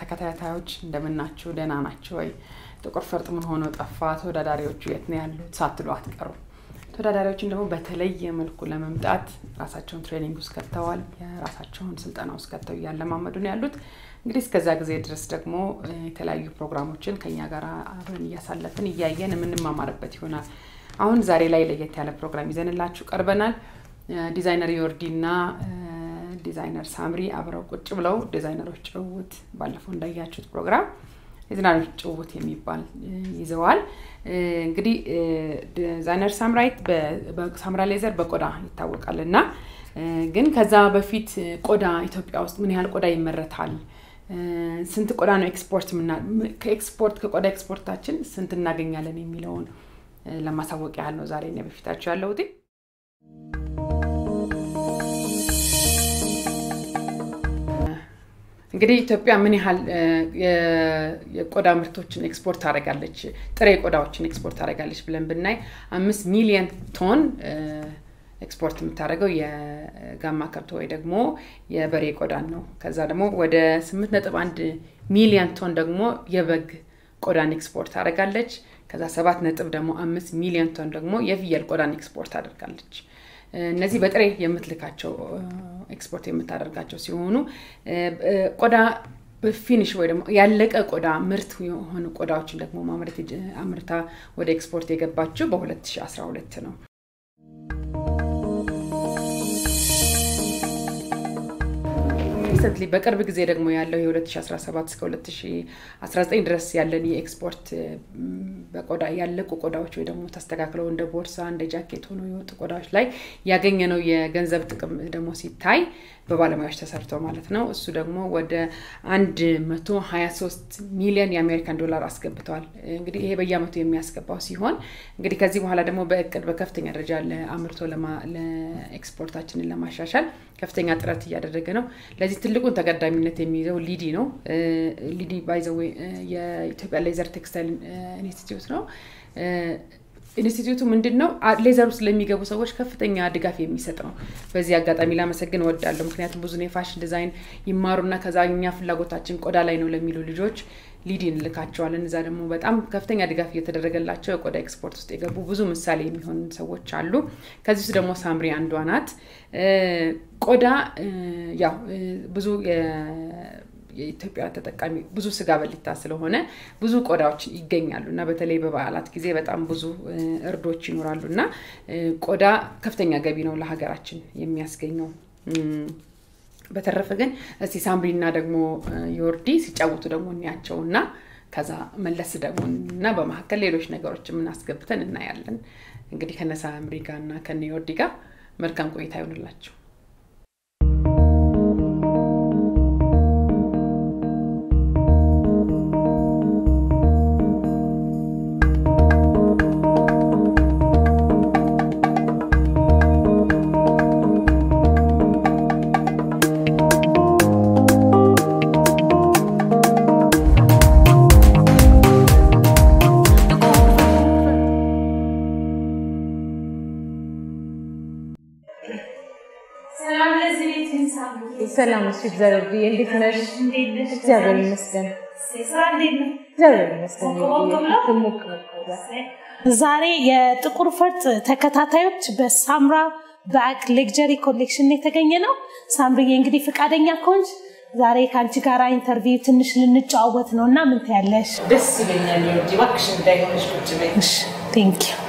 ተከታታዮች እንደምናችሁ፣ ደህና ናቸው ወይ? ጥቁር ፈርጥ ምን ሆነው ጠፋ? ተወዳዳሪዎቹ የት ነው ያሉት ሳትሉ አትቀሩም። ተወዳዳሪዎችን ደግሞ በተለየ መልኩ ለመምጣት ራሳቸውን ትሬኒንግ ውስጥ ከተዋል። የራሳቸውን ስልጠና ውስጥ ከተው እያለማመዱ ነው ያሉት። እንግዲህ እስከዛ ጊዜ ድረስ ደግሞ የተለያዩ ፕሮግራሞችን ከኛ ጋር አብረን እያሳለፍን እያየን የምንማማርበት ይሆናል። አሁን ዛሬ ላይ ለየት ያለ ፕሮግራም ይዘንላችሁ ቀርበናል። ዲዛይነር ዮርዲ እና ዲዛይነር ሳምሪ አብረው ቁጭ ብለው ዲዛይነሮች ጭውውት ባለፈው እንዳያችሁት ፕሮግራም የዲዛይነሮች ጭውውት የሚባል ይዘዋል። እንግዲህ ዲዛይነር ሳምራይት ሳምራ ሌዘር በቆዳ ይታወቃል እና ግን ከዛ በፊት ቆዳ ኢትዮጵያ ውስጥ ምን ያህል ቆዳ ይመረታል፣ ስንት ቆዳ ነው ኤክስፖርት ከኤክስፖርት ከቆዳ ኤክስፖርታችን ስንት እናገኛለን የሚለውን ለማሳወቅ ያህል ነው ዛሬ እኔ በፊታቸው ያለሁት። እንግዲህ ኢትዮጵያ ምን ያህል የቆዳ ምርቶችን ኤክስፖርት ታደርጋለች፣ ጥሬ ቆዳዎችን ኤክስፖርት ታደርጋለች ብለን ብናይ አምስት ሚሊየን ቶን ኤክስፖርት የምታደርገው የጋማ ከብት ወይ ደግሞ የበሬ ቆዳን ነው። ከዛ ደግሞ ወደ ስምንት ነጥብ አንድ ሚሊየን ቶን ደግሞ የበግ ቆዳን ኤክስፖርት ታደርጋለች። ከዛ ሰባት ነጥብ ደግሞ አምስት ሚሊዮን ቶን ደግሞ የፍየል ቆዳን ኤክስፖርት ታደርጋለች። እነዚህ በጥሬ የምትልካቸው ኤክስፖርት የምታደርጋቸው ሲሆኑ ቆዳ በፊኒሽ ወይ ደግሞ ያለቀ ቆዳ ምርት የሆኑ ቆዳዎችን ደግሞ ማምረት አምርታ ወደ ኤክስፖርት የገባችው በ2012 ነው። ሪሰንትሊ በቅርብ ጊዜ ደግሞ ያለው የ2017 እስከ 2019 ድረስ ያለን የኤክስፖርት በቆዳ ያለቁ ቆዳዎች ወይ ደግሞ ተስተካክለው እንደ ቦርሳ እንደ ጃኬት ሆኖ የወጡ ቆዳዎች ላይ ያገኘነው የገንዘብ ጥቅም ደግሞ ሲታይ በባለሙያዎች ተሰርቶ ማለት ነው። እሱ ደግሞ ወደ 123 ሚሊዮን የአሜሪካን ዶላር አስገብተዋል። እንግዲህ ይሄ በየአመቱ የሚያስገባው ሲሆን እንግዲህ ከዚህ በኋላ ደግሞ በእቅድ በከፍተኛ ደረጃ ለአምርቶ ለኤክስፖርታችንን ለማሻሻል ከፍተኛ ጥረት እያደረገ ነው። ለዚህ ትልቁን ተቀዳሚነት የሚይዘው ሊዲ ነው። ሊዲ ባይዘዌ የኢትዮጵያ ሌዘር ቴክስታይል ኢንስቲትዩት ነው። ኢንስቲትዩቱ ምንድን ነው ሌዘር ውስጥ ለሚገቡ ሰዎች ከፍተኛ ድጋፍ የሚሰጥ ነው። በዚህ አጋጣሚ ላመሰግን እወዳለሁ። ምክንያቱም ብዙ የፋሽን ዲዛይን ይማሩና ከዛ እኛ ፍላጎታችን ቆዳ ላይ ነው ለሚሉ ልጆች ሊዲ እንልካቸዋለን። እዛ ደግሞ በጣም ከፍተኛ ድጋፍ እየተደረገላቸው የቆዳ ኤክስፖርት ውስጥ የገቡ ብዙ ምሳሌ የሚሆኑ ሰዎች አሉ። ከዚህ ውስጥ ደግሞ ሳምሪ አንዷ ናት። ቆዳ ያው ብዙ የኢትዮጵያ ተጠቃሚ ብዙ ስጋ በሊታ ስለሆነ ብዙ ቆዳዎች ይገኛሉ እና በተለይ በበዓላት ጊዜ በጣም ብዙ እርዶች ይኖራሉ እና ቆዳ ከፍተኛ ገቢ ነው ለሀገራችን የሚያስገኘው። በተረፈ ግን እስቲ ሳምሪና ደግሞ ዮርዲ ሲጫወቱ ደግሞ እንያቸው እና ከዛ መለስ ደግሞ እና በመካከል ሌሎች ነገሮች የምናስገብተን እናያለን። እንግዲህ ከነ ሳምሪ ጋር እና ከነ ዮርዲ ጋር መልካም ቆይታ ይሆንላቸው። ሰላም እሱ እግዚአብሔር ብዬ እንዴት ነሽ? እግዚአብሔር ይመስገን። እግዚአብሔር ይመስገን። ዛሬ የጥቁር ፈርጥ ተከታታዮች በሳምራ በአቅ ሌክጀሪ ኮሌክሽን የተገኘ ነው። ሳምሪዬ እንግዲህ ፈቃደኛ ከሆንሽ ዛሬ ከአንቺ ጋር ኢንተርቪው ትንሽ ልንጨዋወት ነው እና ምን ትያለሽ? ደስ ይለኛል። ዮርዲ እባክሽ እንዳይሆንሽ ቁጭ በይ። ቴንክ ዩ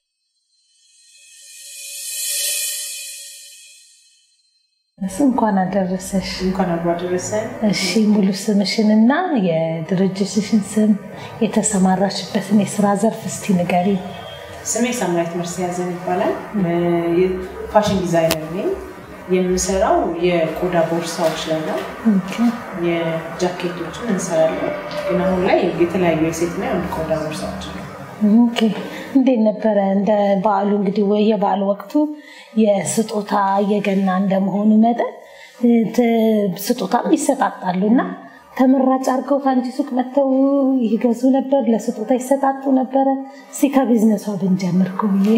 እንኳን አደረሰሽ። እንኳን አብሮ አደረሰን። እሺ ሙሉ ስምሽን እና የድርጅትሽን ስም የተሰማራችበትን የስራ ዘርፍ እስቲ ንገሪ። ስሜ ሳምራዊት መርስዔያዘን ይባላል። ፋሽን ዲዛይነር ነኝ። የምሰራው የቆዳ ቦርሳዎች ላይ ነው። የጃኬቶችን እንሰራለን፣ ግን አሁን ላይ የተለያዩ የሴትና የወንድ ቆዳ ቦርሳዎች ነው። ኦኬ እንዴት ነበረ? እንደ በዓሉ እንግዲህ ወይ የበዓል ወቅቱ የስጦታ የገና እንደመሆኑ መጠን ስጦታም ይሰጣጣሉ እና ተመራጭ አድርገው ከአንቺ ሱቅ መጥተው ይገዙ ነበር፣ ለስጦታ ይሰጣጡ ነበረ። እስኪ ከቢዝነሷ ብንጀምር ብዬ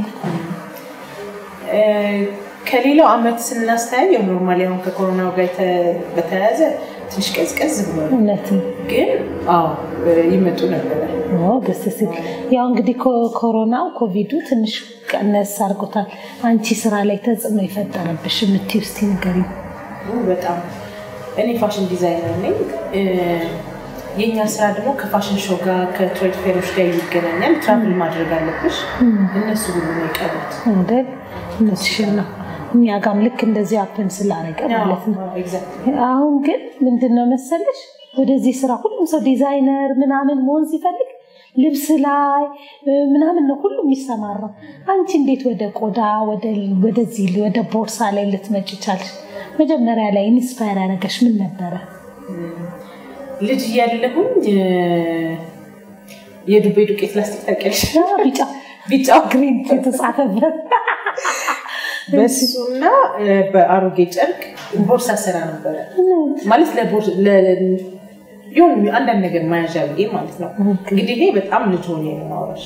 ከሌላው አመት ስናስተያየው ኖርማሊ አሁን ከኮሮናው ጋር በተያያዘ ትንሽ ቀዝቀዝ ብሎ እውነት ነው። ግን አዎ ይመጡ ነበረ። ኦ፣ ደስ ሲል። ያው እንግዲህ ኮ- ኮሮናው ኮቪዱ ትንሽ ቀነስ አድርጎታል። አንቺ ስራ ላይ ተጽዕኖ የፈጠረብሽ የምትይው እስኪ ንገሪኝ። በጣም እኔ ፋሽን ዲዛይነር ነኝ። እ፣ የእኛ ስራ ደግሞ ከፋሽን ሾው ጋር ከትሬድ ፌሮች ጋር ይገናኛል። ትራቭል ማድረግ አለብሽ። እነሱ ሁሉ ነው የቀሩት። አይደል? እውነትሽን ነው። እኛ ጋም ልክ እንደዚህ አፕን ስላደረገ ማለት ነው። ኤግዛክትሊ አሁን ግን ምንድን ነው መሰለሽ ወደዚህ ስራ ሁሉም ሰው ዲዛይነር ምናምን መሆን ሲፈልግ ልብስ ላይ እ፣ ምናምን ነው ሁሉም የሚሰማራው። አንቺ እንዴት ወደ ቆዳ ወደ- ወደዚህ ወደ ቦርሳ ላይ ልትመጪ ቻልሽ? መጀመሪያ ላይ ኢንስፓየር ያደረገሽ ምን ነበረ? ልጅ እያለሁኝ እ፣ የዱቤ ዱቄት ላስቲክ ታውቂያለሽ? ያ ቢጫ ቢጫው ግሪን የተጻፈበት በሱና እ፣ በአሮጌ ጨርቅ ቦርሳ ስራ ነበረ ማለት ለቦርስ- ለ- የሆነ አንዳንድ ነገር መያዣ ብዬ ማለት ነው። እንግዲህ ይሄ በጣም ልጅ ሆኜ ነው የማወራሽ።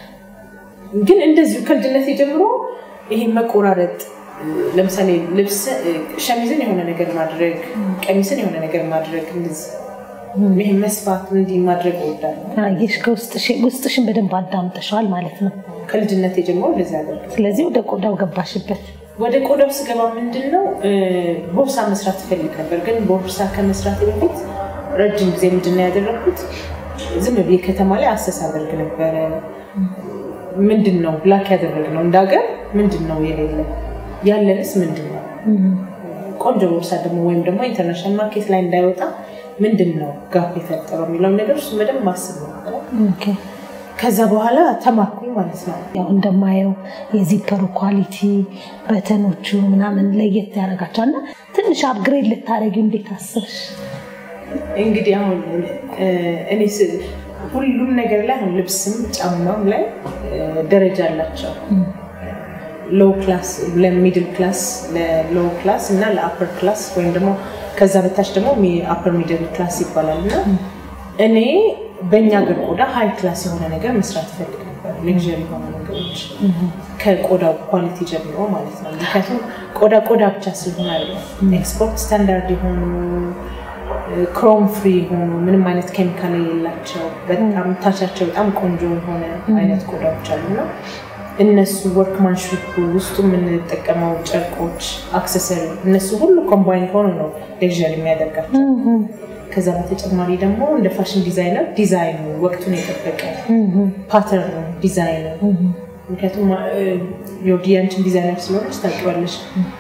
ግን እንደዚሁ ከልጅነት ጀምሮ ይሄ መቆራረጥ እ፣ ለምሳሌ ልብስ እ፣ ሸሚዝን የሆነ ነገር ማድረግ፣ ቀሚስን የሆነ ነገር ማድረግ እንደዚህ ይሄ መስፋት እንዲህ ማድረግ እወዳለሁ። አየሽ፣ ከውስጥሽ ውስጥሽን በደንብ አዳምጠሸዋል ማለት ነው። ከልጅነት ጀምሮ እንደዚህ አደርግ ስለዚህ ወደ ቆዳው ገባሽበት። ወደ ቆዳው ስገባ ምንድን ነው እ፣ ቦርሳ መስራት ትፈልግ ነበር። ግን ቦርሳ ከመስራት በፊት ረጅም ጊዜ ምንድን ነው ያደረግኩት? ዝም ብዬ ከተማ ላይ አሰስ አደርግ ነበረ። ምንድን ነው ብላክ ያደረግነው እንደ ሀገር ምንድን ነው የሌለ ያለንስ ምንድን ነው? ቆንጆ ቦርሳ ደግሞ ወይም ደግሞ ኢንተርናሽናል ማርኬት ላይ እንዳይወጣ ምንድን ነው ጋፕ የፈጠረው የሚለውን ነገር እሱ በደንብ ማስብ ነበረ። ኦኬ። ከዛ በኋላ ተማርኩኝ ማለት ነው። ያው እንደማየው የዚፐሩ ኳሊቲ በተኖቹ ምናምን ለየት ያደርጋቸዋል እና ትንሽ አፕግሬድ ልታደረጊው እንዴት አስብሽ? እንግዲህ አሁን እ፣ እኔ ስ- ሁሉም ነገር ላይ አሁን ልብስም ጫማም ላይ እ፣ ደረጃ አላቸው። ሎው ክላስ ለሚድል ክላስ ለሎው ክላስ እና ለአፐር ክላስ ወይም ደግሞ ከዛ በታች ደግሞ አፐር ሚድል ክላስ ይባላል እና እኔ በእኛ ሀገር ቆዳ ሀይ ክላስ የሆነ ነገር መስራት እፈልግ ነበር። ሌክዠሪ የሆኑ ነገሮች ከቆዳው ኳሊቲ ጀምሮ ማለት ነው። ምክንያቱም ቆዳ ቆዳ ብቻ ስለሆነ አይደለም ኤክስፖርት ስታንዳርድ የሆኑ ክሮም ፍሪ የሆኑ ምንም አይነት ኬሚካል የሌላቸው በጣም ታቻቸው በጣም ቆንጆ የሆነ አይነት ቆዳዎች አሉ እና እነሱ ወርክማንሽፕ ውስጡ የምንጠቀመው ጨርቆች፣ አክሰሰሪ እነሱ ሁሉ ኮምባይን ሆኖ ነው ሌክዠሪ የሚያደርጋቸው። ከዛ በተጨማሪ ደግሞ እንደ ፋሽን ዲዛይነር ዲዛይኑ ወቅቱን የጠበቀ ፓተርኑ ዲዛይኑ ምክንያቱም የወዲ አንቺን ዲዛይነር ስለሆነች ታውቂዋለሽ።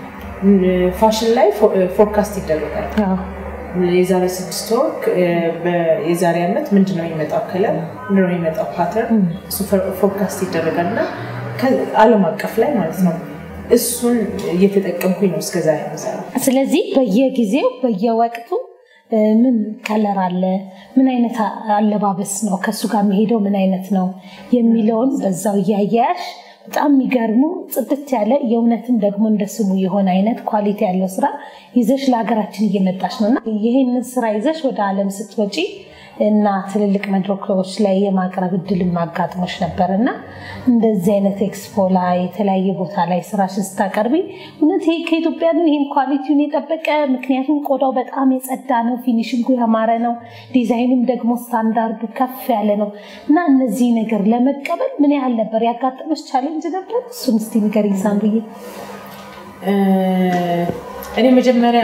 ፋሽን ላይ ፎርካስት ይደረጋል። አዎ። የዛሬ ስድስት ወር የዛሬ ዓመት ምንድነው የሚመጣው ከለር ምንድነው የሚመጣው ፓተርን እሱ ፎርካስት ይደረጋል እና ዓለም አቀፍ ላይ ማለት ነው። እሱን እየተጠቀምኩኝ ነው እስከዛ የምሰራው። ስለዚህ በየጊዜው በየወቅቱ እ፣ ምን ከለር አለ፣ ምን አይነት አ- አለባበስ ነው ከእሱ ጋር የሚሄደው ምን አይነት ነው የሚለውን በዛው እያያያሽ በጣም የሚገርሙ ጽድት ያለ የእውነትም ደግሞ እንደ ስሙ የሆነ አይነት ኳሊቲ ያለው ስራ ይዘሽ ለሀገራችን እየመጣሽ ነው እና ይህንን ስራ ይዘሽ ወደ ዓለም ስትወጪ እና ትልልቅ መድረኮች ላይ የማቅረብ እድል ማጋጥሞች ነበር እና እንደዚህ አይነት ኤክስፖ ላይ የተለያየ ቦታ ላይ ስራሽን ስታቀርቢ እውነት ይሄ ከኢትዮጵያ ግን ይህን ኳሊቲውን የጠበቀ ምክንያቱም ቆዳው በጣም የጸዳ ነው፣ ፊኒሽንጉ ያማረ ነው፣ ዲዛይኑም ደግሞ ስታንዳርዱ ከፍ ያለ ነው እና እነዚህ ነገር ለመቀበል ምን ያህል ነበር ያጋጠመች ቻሌንጅ ነበር? እሱን እስቲ ንገሪኝ ሳምብዬ። እ፣ እኔ መጀመሪያ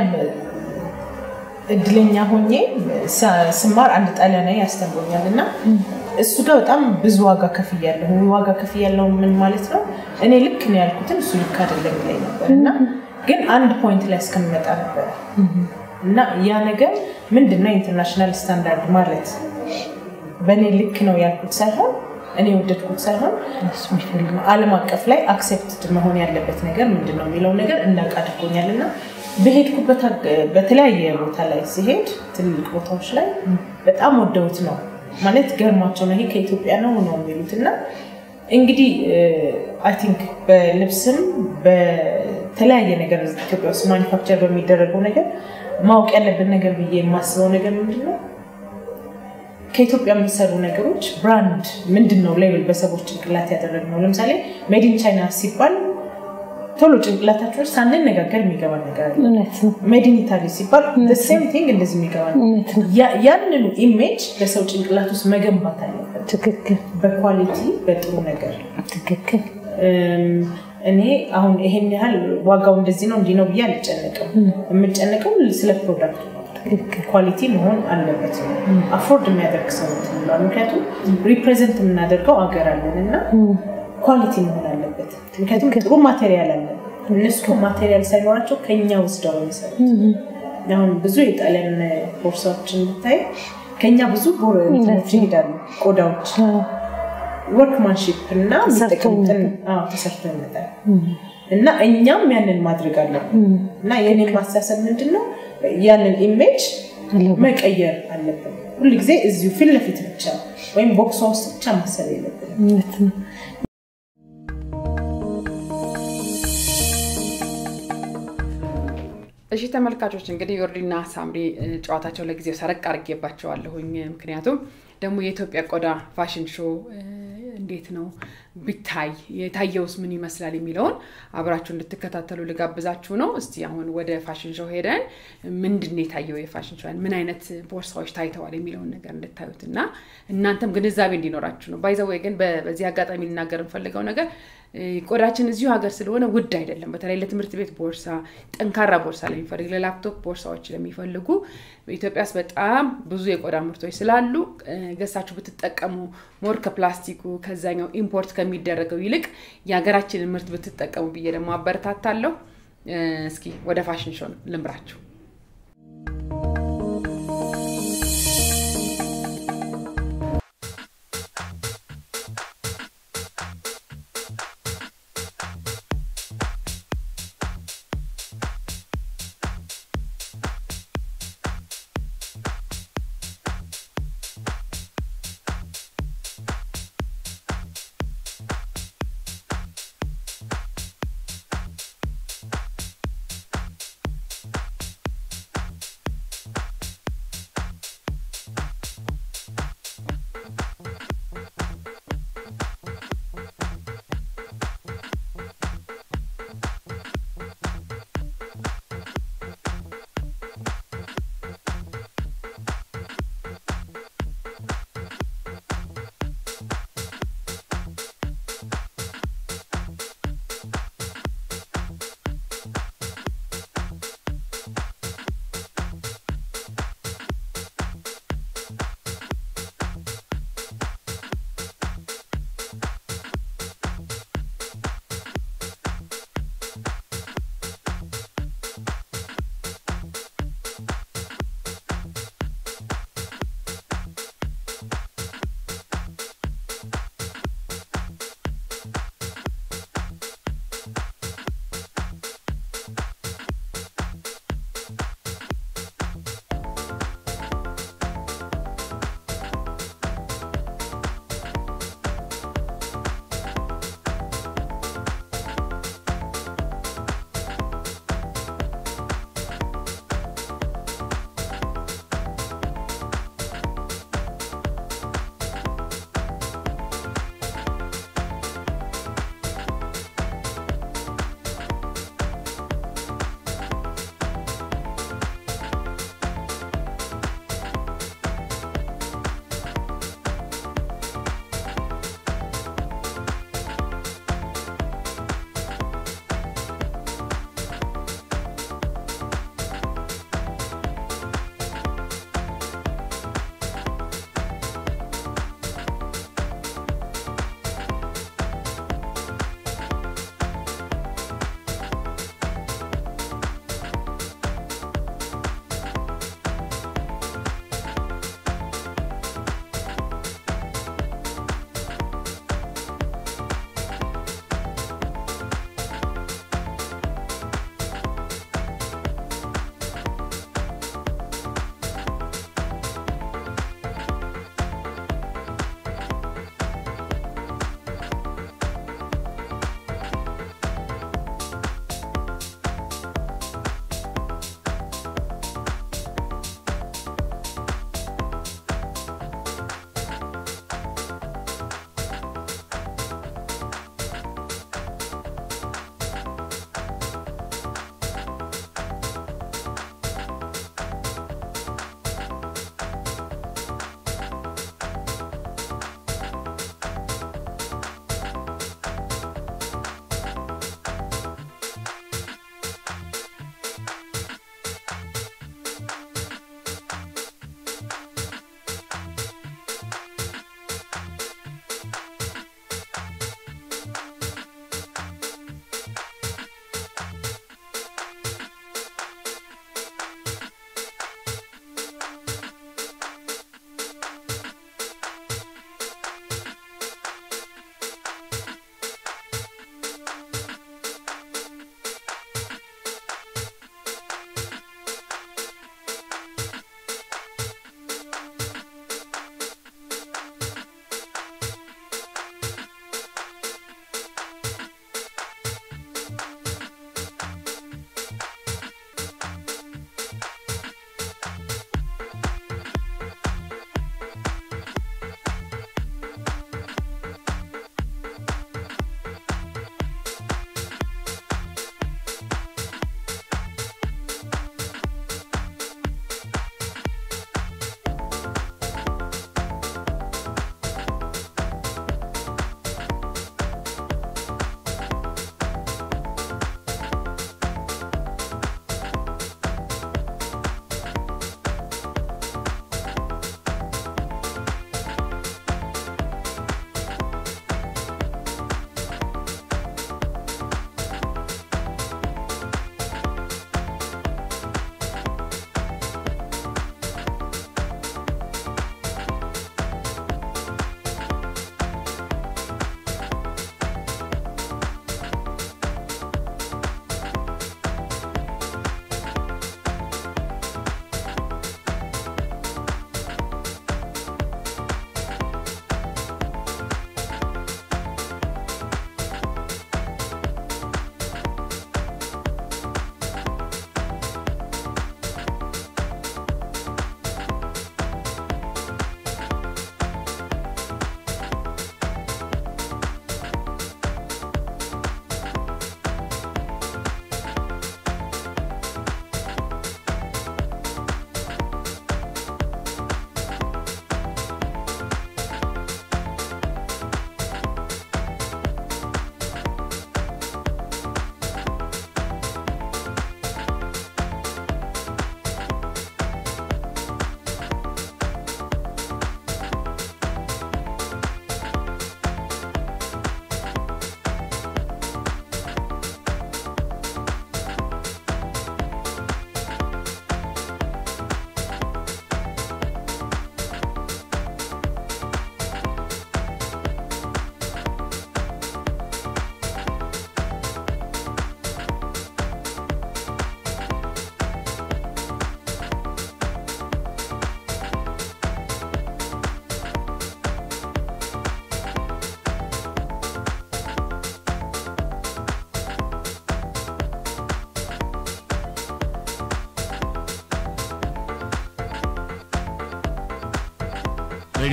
እድለኛ ሆኜ ሳ- ስማር አንድ ጣሊያናዊ ያስተምሮኛል እና እሱ ጋር በጣም ብዙ ዋጋ ከፍያለሁ። ዋጋ ከፍያለሁ ምን ማለት ነው? እኔ ልክ ነው ያልኩትን እሱ ልክ አይደለም ይለኝ ነበር እና ግን አንድ ፖይንት ላይ እስከምመጣ ነበረ እና ያ ነገር ምንድነው ኢንተርናሽናል ስታንዳርድ ማለት በእኔ ልክ ነው ያልኩት ሳይሆን እኔ የወደድኩት ሳይሆን ዓለም አቀፍ ላይ አክሴፕትድ መሆን ያለበት ነገር ምንድን ነው የሚለው ነገር እንዳውቅ አድርጎኛል እና በሄድኩበት አግ- በተለያየ ቦታ ላይ ሲሄድ ትልልቅ ቦታዎች ላይ በጣም ወደውት ነው ማለት ገርሟቸው ነው ይሄ ከኢትዮጵያ ነው ነው የሚሉት እና እንግዲህ አይ ቲንክ በልብስም በተለያየ ነገር ኢትዮጵያ ውስጥ ማኒፋክቸር በሚደረገው ነገር ማወቅ ያለብን ነገር ብዬ የማስበው ነገር ምንድን ነው ከኢትዮጵያ የሚሰሩ ነገሮች ብራንድ ምንድን ነው ሌብል በሰዎች ጭንቅላት ያደረግነው። ለምሳሌ ሜዲን ቻይና ሲባል ቶሎ ጭንቅላታችን ውስጥ ሳንነጋገር የሚገባ ነገር አለ። እውነት ነው። ሜድ ኢን ኢታሊ ሲባል ሴም ቲንግ እንደዚህ የሚገባ ነው። እውነት ነው። ያ- ያንኑ ኢሜጅ በሰው ጭንቅላት ውስጥ መገንባት አለበት፣ ትክክል በኳሊቲ በጥሩ ነገር ትክክል እም፣ እኔ አሁን ይሄን ያህል ዋጋው እንደዚህ ነው እንዲህ ነው ብዬ አልጨነቅም። የምጨነቀው ስለ ፕሮዳክቱ ነው። ትክክል ኳሊቲ መሆን አለበት ነው። አፎርድ የሚያደርግ ሰው ነው። ምክንያቱም ሪፕሬዘንት የምናደርገው አገር አለን እና ኳሊቲ መሆን አለበት። ምክንያቱም ጥሩ ማቴሪያል አለን። እነሱ ማቴሪያል ሳይኖራቸው ከኛ ወስደው ነው የሚሰሩት። አሁን ብዙ የጣሊያን ቦርሳዎችን ብታይ ከኛ ብዙ ቦር- እንትኖች ይሄዳሉ ቆዳዎች ወርክማንሽፕ እና ተሰርቶ የሚጠቀሙትን አዎ፣ ተሰርቶ ይመጣል እና እኛም ያንን ማድረግ አለብን እና የኔን ማሳሰብ ምንድን ነው ያንን ኢሜጅ መቀየር አለብን ሁልጊዜ እዚሁ ፊት ለፊት ብቻ ወይም ቦክሷ ውስጥ ብቻ ማሰብ የለብን እውነት ነው። እሺ ተመልካቾች እንግዲህ ዮርዲና ሳምሪ እ, ጨዋታቸው ለጊዜው ሰረቅ አድርጌባቸዋለሁኝ። ምክንያቱም ደግሞ የኢትዮጵያ ቆዳ ፋሽን ሾው እ, እንዴት ነው ቢታይ የታየውስ ምን ይመስላል የሚለውን አብራችሁ እንድትከታተሉ ልጋብዛችሁ ነው። እስቲ አሁን ወደ ፋሽን ሾው ሄደን ምንድን ነው የታየው የፋሽን ሾው ምን አይነት ቦርሳዎች ታይተዋል የሚለውን ነገር እንድታዩት እና እናንተም ግንዛቤ እንዲኖራችሁ ነው። ባይዘወይ ግን በ- በዚህ አጋጣሚ ልናገር የምፈልገው ነገር እ, ቆዳችን እዚሁ ሀገር ስለሆነ ውድ አይደለም። በተለይ ለትምህርት ቤት ቦርሳ፣ ጠንካራ ቦርሳ ለሚፈልግ ለላፕቶፕ ቦርሳዎች ለሚፈልጉ በኢትዮጵያ ውስጥ በጣም ብዙ የቆዳ ምርቶች ስላሉ እ፣ ገዝታችሁ ብትጠቀሙ ሞር ከፕላስቲኩ ከዛኛው ኢምፖርት ከሚደረገው ይልቅ የሀገራችንን ምርት ብትጠቀሙ ብዬ ደግሞ አበረታታለሁ። እ፣ እስኪ ወደ ፋሽን ሾው ልምራችሁ።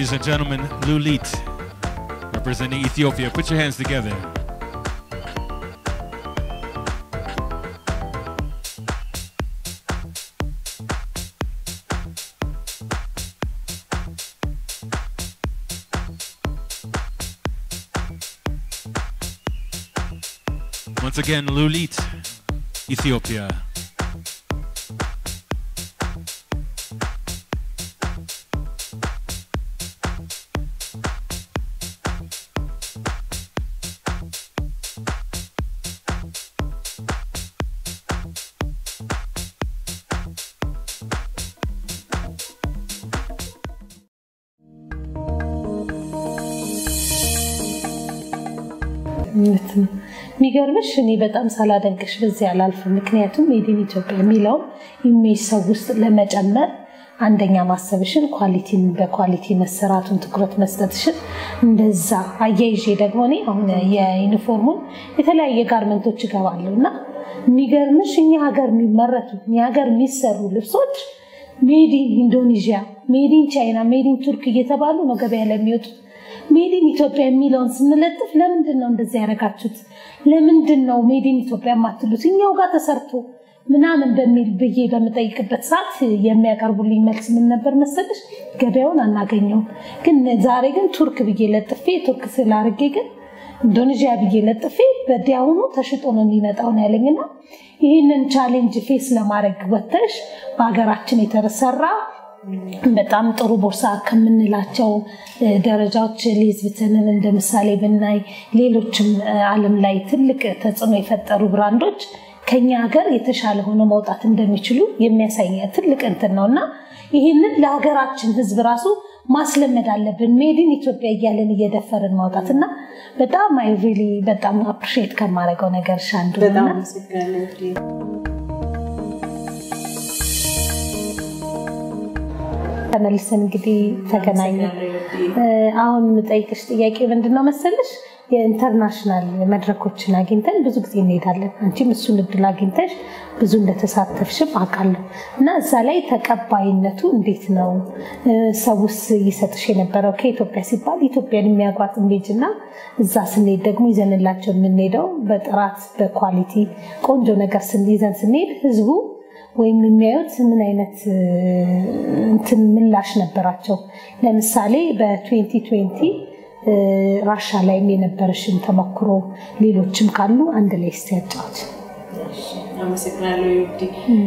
Ladies and gentlemen, Lulit, representing Ethiopia. Put your hands together. Once again, Lulit, Ethiopia. እውነት ነው። የሚገርምሽ እኔ በጣም ሳላደንቅሽ በዚህ አላልፍም። ምክንያቱም ሜድን ኢትዮጵያ የሚለውን ኢሜጅ ሰው ውስጥ ለመጨመር አንደኛ ማሰብሽን ኳሊቲን በኳሊቲ መሰራቱን ትኩረት መስጠትሽን እንደዛ አያይዤ ደግሞ እኔ አሁን የዩኒፎርሙን የተለያየ ጋርመንቶች እገባለሁ እና የሚገርምሽ እኛ ሀገር የሚመረቱ እኛ ሀገር የሚሰሩ ልብሶች ሜዲን ኢንዶኔዥያ፣ ሜዲን ቻይና፣ ሜዲን ቱርክ እየተባሉ ነው ገበያ ላይ የሚወጡት። ሜዲን ኢትዮጵያ የሚለውን ስንለጥፍ ለምንድን ነው እንደዚህ ያደረጋችሁት? ለምንድን ነው ሜዲን ኢትዮጵያ የማትሉት? እኛው ጋር ተሰርቶ ምናምን በሚል ብዬ በምጠይቅበት ሰዓት የሚያቀርቡልኝ መልስ ምን ነበር መሰለሽ? ገበያውን አናገኘውም፣ ግን ዛሬ ግን ቱርክ ብዬ ለጥፌ ቱርክ ስላርጌ ግን ኢንዶኔዥያ ብዬ ለጥፌ በዲያውኑ ተሽጦ ነው የሚመጣው ነው ያለኝና ይህንን ቻሌንጅ ፌስ ለማድረግ ወተሽ በሀገራችን የተሰራ በጣም ጥሩ ቦርሳ ከምንላቸው ደረጃዎች ሌዝብትንን እንደ ምሳሌ ብናይ ሌሎችም ዓለም ላይ ትልቅ ተጽዕኖ የፈጠሩ ብራንዶች ከኛ ሀገር የተሻለ ሆኖ መውጣት እንደሚችሉ የሚያሳይ ትልቅ እንትን ነው እና ይህንን ለሀገራችን ሕዝብ ራሱ ማስለመድ አለብን። ሜድን ኢትዮጵያ እያለን እየደፈርን ማውጣት እና በጣም አይ ሪሊ በጣም አፕሪሺየት ከማደርገው ነገር አንዱ ነው በጣም እና አመሰግናለሁ እንግዲህ ተመልሰን እንግዲህ ተገናኘ። አሁን የምጠይቅሽ ጥያቄ ምንድን ነው መሰለሽ? የኢንተርናሽናል መድረኮችን አግኝተን ብዙ ጊዜ እንሄዳለን። አንቺም እሱን እድል አግኝተሽ ብዙ እንደተሳተፍሽም አውቃለሁ እና እዛ ላይ ተቀባይነቱ እንዴት ነው? ሰውስ ይሰጥሽ የነበረው ከኢትዮጵያ ሲባል ኢትዮጵያን የሚያጓት ኢሜጅ እና እዛ ስንሄድ ደግሞ ይዘንላቸው የምንሄደው በጥራት በኳሊቲ ቆንጆ ነገር ስን- ይዘን ስንሄድ ህዝቡ ወይም የሚያዩት ምን አይነት እ, እንትን ምላሽ ነበራቸው? ለምሳሌ በ2020 ራሻ ላይም የነበረሽን ተሞክሮ ሌሎችም ካሉ አንድ ላይ እስቲ ያጫዎች። እሺ፣ አመሰግናለሁ ዩዲ።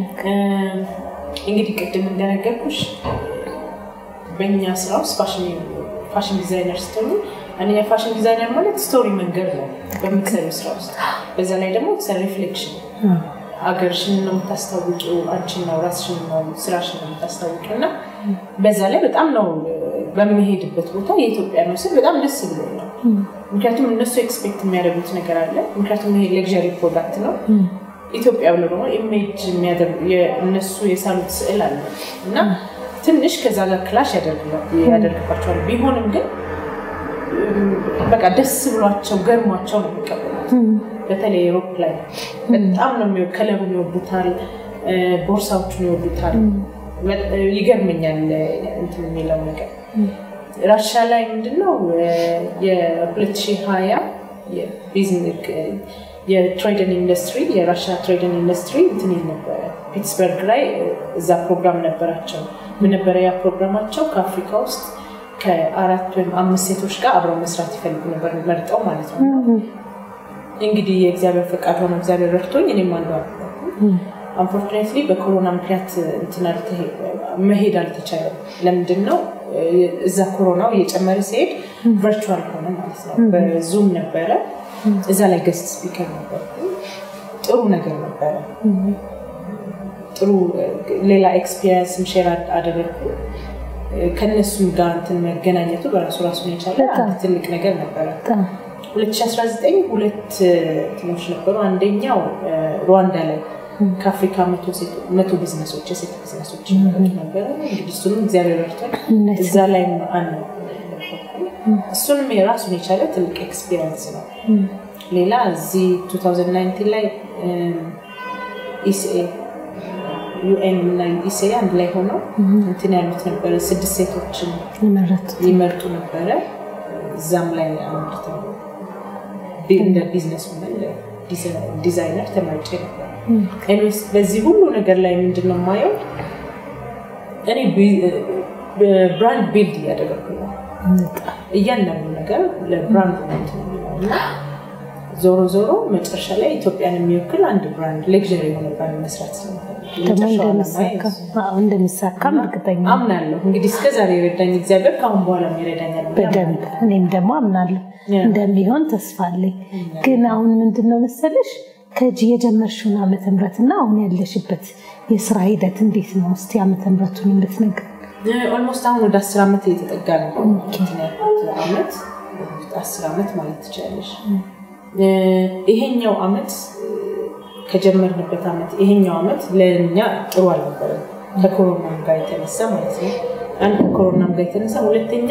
እንግዲህ ቅድም እንደነገርኩሽ በእኛ ስራ ውስጥ ፋሽን ዲዛይነር ስትሆኑ አንደኛ ፋሽን ዲዛይነር ማለት ስቶሪ መንገድ ነው በምትሰሪው ስራ ውስጥ። በዛ ላይ ደግሞ ሪፍሌክሽን ሀገርሽን ነው የምታስታውቂው፣ አንቺን ነው ራስሽን ነው ስራሽን ነው የምታስታውቂው እና በዛ ላይ በጣም ነው በሚሄድበት ቦታ የኢትዮጵያ ነው ስል በጣም ደስ ብሎ ነው። ምክንያቱም እነሱ ኤክስፔክት የሚያደርጉት ነገር አለ። ምክንያቱም ይሄ ሌክዠሪ ፕሮዳክት ነው። ኢትዮጵያ ብሎ ደግሞ ኢሜጅ የሚያደርጉ እነሱ የሳሉት ስዕል አለ እና ትንሽ ከዛ ጋር ክላሽ ያደርግባቸዋል። ቢሆንም ግን በቃ ደስ ብሏቸው ገርሟቸው ነው የሚቀበሉት። በተለይ ሮፕ ላይ በጣም ነው የሚወ- ከለሩን ይወዱታል፣ ቦርሳዎቹን ይወዱታል። ይገርመኛል እንትን የሚለው ነገር ራሻ ላይ ምንድነው የ2020 የትሬድን ኢንዱስትሪ የራሻ ትሬድን ኢንዱስትሪ እንትን ይል ነበረ ፒትስበርግ ላይ እዛ ፕሮግራም ነበራቸው። ምን ነበረ ያ ፕሮግራማቸው? ከአፍሪካ ውስጥ ከአራት ወይም አምስት ሴቶች ጋር አብረው መስራት ይፈልጉ ነበር፣ መርጠው ማለት ነው። እንግዲህ የእግዚአብሔር ፈቃድ ሆነ እግዚአብሔር ረድቶኝ እኔም አንዷ አንፎርቹኔትሊ በኮሮና ምክንያት እንትን አልተሄ- መሄድ አልተቻለም። ለምንድን ነው እዛ ኮሮናው እየጨመረ ሲሄድ ቨርቹዋል ሆነ ማለት ነው። በዙም ነበረ። እዛ ላይ ገስት ስፒከር ነበር። ጥሩ ነገር ነበረ። ጥሩ ሌላ ኤክስፒሪየንስም ሼር አደረግኩ። ከነሱም ጋር እንትን መገናኘቱ በራሱ ራሱን የቻለ አንድ ትልቅ ነገር ነበረ። 2019 ሁለት እንትኖች ነበሩ። አንደኛው ሩዋንዳ ላይ ከአፍሪካ መቶ ቢዝነሶች የሴት ቢዝነሶች ይመረጡ ነበረ። እንግዲህ እሱንም እግዚአብሔር ረድቶን እዛ ላይ አንድ እሱንም የራሱን የቻለ ትልቅ ኤክስፒሪየንስ ነው። ሌላ እዚህ 2019 ላይ ኢሲኤ ዩኤን እና ዩኢሴ አንድ ላይ ሆነው እንትን ያሉት ነበረ። ስድስት ሴቶችን የመረጡት ይመርጡ ነበረ። እዛም ላይ አመርተው ቢ- እንደ ቢዝነስ ውመን ዲዛይነር ተመርጬ ነበር። ኤኒዌይስ በዚህ ሁሉ ነገር ላይ ምንድን ነው የማየው እኔ ብራንድ ቢልድ እያደረግኩ ነው። እያንዳንዱ ነገር ለብራንድ ነው እንትን የሚለው እና ዞሮ ዞሮ መጨረሻ ላይ ኢትዮጵያን የሚወክል አንድ ብራንድ ሌክዥሪ የሆነ ብራንድ መስራት ስለምፈልግ ደግሞ የመጨረሻው ዓላማዬ እንደሚሳካ እሱ ነው። አዎ፣ እንደሚሳካም እርግጠኛ ነኝ። አምናለሁ እንግዲህ እስከ ዛሬ የረዳኝ እግዚአብሔር ከአሁን በኋላ ይረዳኛል ብዬ በደንብ እኔም ደግሞ አምናለሁ ያ። እንደሚሆን ተስፋ አለኝ። ግን አሁን ምንድን ነው መሰለሽ ከእጅ የጀመርሽውን ዓመተ ምሕረትና አሁን ያለሽበት የስራ ሂደት እንዴት ነው? እስቲ ዓመተ ምሕረቱን የምትነግር ኦልሞስት አሁን ወደ አስር ዓመት እየተጠጋ ነው እንትን ያልኩት ዓመት አስር ዓመት ማለት ትችላለሽ። ይሄኛው ዓመት ከጀመርንበት ዓመት ይሄኛው ዓመት ለእኛ ጥሩ አልነበረም። ከኮሮናም ጋር የተነሳ ማለት ነው። አንድ ከኮሮናም ጋር የተነሳ፣ ሁለተኛ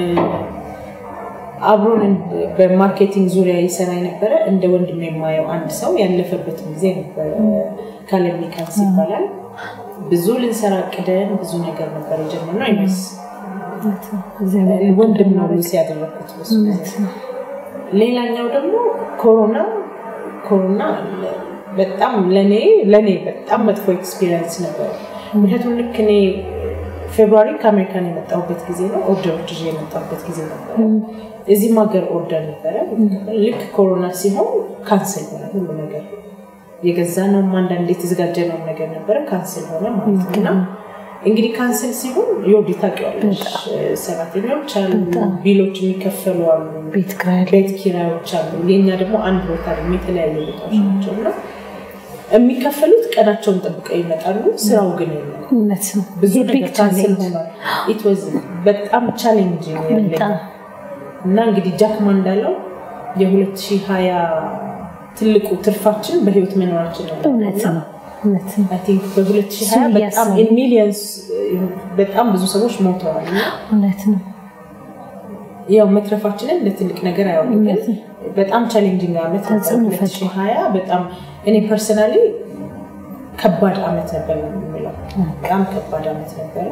አብሮን በማርኬቲንግ ዙሪያ ይሰራ የነበረ እንደ ወንድም የማየው አንድ ሰው ያለፈበትን ጊዜ ነበረ። ካለሚካንስ ይባላል። ብዙ ልንሰራ ቅደን ብዙ ነገር ነበር የጀመርነው። አይመስ እግዚአብሔር ወንድም ነው ሉሲ ያደረግኩት በሱ ጊዜ። ሌላኛው ደግሞ ኮሮና ኮሮና በጣም ለኔ ለኔ በጣም መጥፎ ኤክስፒሪየንስ ነበር። ምክንያቱም ልክ እኔ ፌብሩዋሪ ከአሜሪካን የመጣሁበት ጊዜ ነው። ኦርደር ይዤ የመጣሁበት ጊዜ ነበረ። እዚህም ሀገር ኦርደር ነበረ። ልክ ኮሮና ሲሆን ካንስል ሆነ ሁሉ ነገር። የገዛ ነውም አንዳንድ የተዘጋጀ ነው ነገር ነበረ ካንስል ሆነ ማለት ነው እና እንግዲህ ካንስል ሲሆን የወዲ ታውቂዋለሽ፣ ሰራተኞች አሉ፣ ቢሎች የሚከፈሉ አሉ፣ ቤት ኪራይ አለ። ቤት ኪራዮች አሉ። የኛ ደግሞ አንድ ቦታ ደግሞ የተለያዩ ቦታዎች ናቸው እና የሚከፈሉት ቀናቸውን ጠብቀው ይመጣሉ። ስራው ግን የለም። እውነት ነው። ብዙ የቢግ ነገር ካንስል ቻሌንጅ ሆኗል። ኢት ዋዝ በጣም ቻሌንጅ ያለኝ በጣም እና እንግዲህ ጃክማ እንዳለው የ2020 ትልቁ ትርፋችን በህይወት መኖራችን ነው። እውነት ነው። እውነት ነው። አይ ቲንክ በ2020 እሱን በጣም እያሰብን ኢን ሚሊየንስ በጣም ብዙ ሰዎች ሞተዋል እና እውነት ነው። ያው መትረፋችንን ለትልቅ ነገር አይሆንም፣ ግን በጣም ቻሌንጂንግ ዓመት ነበር ተጽዕኖ 2020 በጣም እኔ ፐርሰናሊ ከባድ ዓመት ነበር ነው የምለው። በጣም ከባድ ዓመት ነበረ።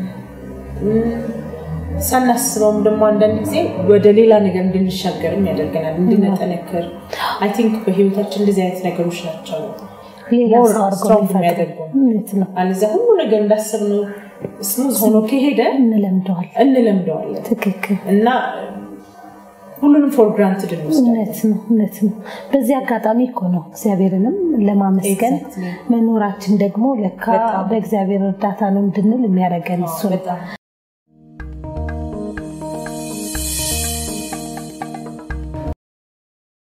ሳናስበውም ደግሞ አንዳንድ ጊዜ ወደ ሌላ ነገር እንድንሻገርም ያደርገናል፣ እንድንጠነክር። አይ ቲንክ በህይወታችን እንደዚህ አይነት ነገሮች ናቸው ሌላ more ሰው አድርጎ strong የሚፈጥር የሚያደርገው። እውነት ነው። አለዚያ ሁሉ ነገር እንዳሰብነው ስሙዝ ሆኖ ከሄደ እንለምደዋል። እንለምደዋለን ትክክል። እና ሁሉንም ፎር ግራንትድ እንወስዳለን። እውነት ነው። እውነት ነው። በዚህ አጋጣሚ እኮ ነው እግዚአብሔርንም ለማመስገን Exactly. መኖራችን ደግሞ ለካ በእግዚአብሔር እርዳታ ነው እንድንል የሚያደርገን እሱ ነው። በጣም